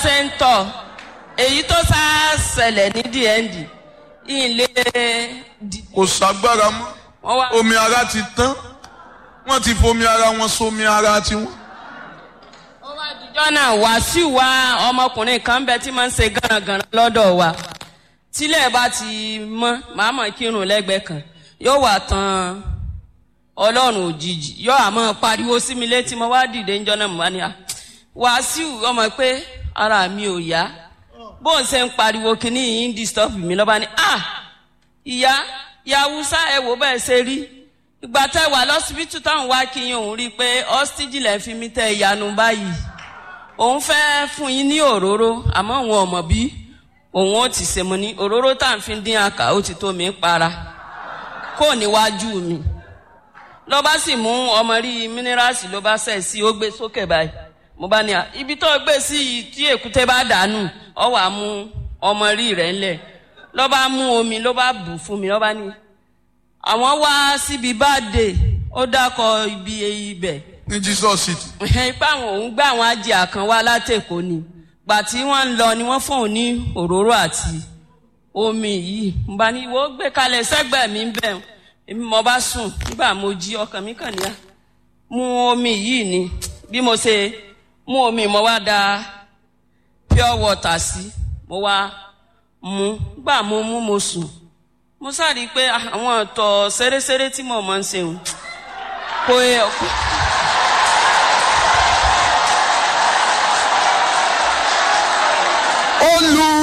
ṣe ń tọ̀ èyí tó sá ṣẹlẹ̀ ní dnd ilé kò ságbára mọ́ wọ́n wá omi ara ti tán wọ́n ti fomi ara wọn sómi ara tiwọn. ó wá dijọ́ náà wàásù wa ọmọkùnrin kan bẹ tí máa ń ṣe gánragànra lọ́dọ̀ wa tílẹ̀ bá ti mọ́ màá mọ̀ kírun lẹ́gbẹ̀ẹ́ kan yóò wà tán ọlọ́run òjijì yóò àmọ́ pariwo sí mi létí mo wá dìde ńjọ́ náà mo wá ní à wàásù ọmọ pé ara mi ò yá bó ń ṣe ń pariwo kínní yìí ń disturb mi lọ́ba ní à ìyá yàwùsá ẹ wò bẹ́ẹ̀ ṣe rí ìgbà tẹ wà lọ́sibítù táwọn wá kí yín òun rí i pé ọ́stíjì lẹ́ fi mí tẹ ìyanu báyìí òun fẹ́ fún yín ní òróró àmọ́ òun ọ̀mọ̀ bí òun ó ti ṣe mo ní òróró tá à ń fi dín àkà ó ti tó mi para kó níwájú mi ló bá sì mú ọmọ rí mínírààsì ló bá sẹ̀ sí ó gbé sókè báyìí mo bá ní à ibi tó gbé sí yìí tí èkúté bá dànù ọ wà mú ọmọ rí rẹ̀ ńlẹ̀ ló bá mú omi ló bá bù fún mi ló bá ní àwọn wá síbi báde ó dákọ ibi ibẹ̀ ní jesus city. ipa àwọn òun gbé àwọn ajé kan wá látẹ̀kọ́ ni gbà tí wọ́n ń lọ ni wọ́n fún òun ní òróró àti omi yìí mo bá ní ìwọ gbé kalẹ̀ sẹ́gbẹ̀ẹ́ mi ń bẹ̀ èmi mo bá sùn nígbà mo jí ọkàn mi kàn níyà mu omi yìí ni bí mo ṣe mú omi mo wá da pure water sí mo wá mu gbà mo mú mo sùn mo sáré i pé àwọn ọ̀tọ̀ ṣeréṣeré tí mo máa ń ṣe òun kò yẹ kó. olú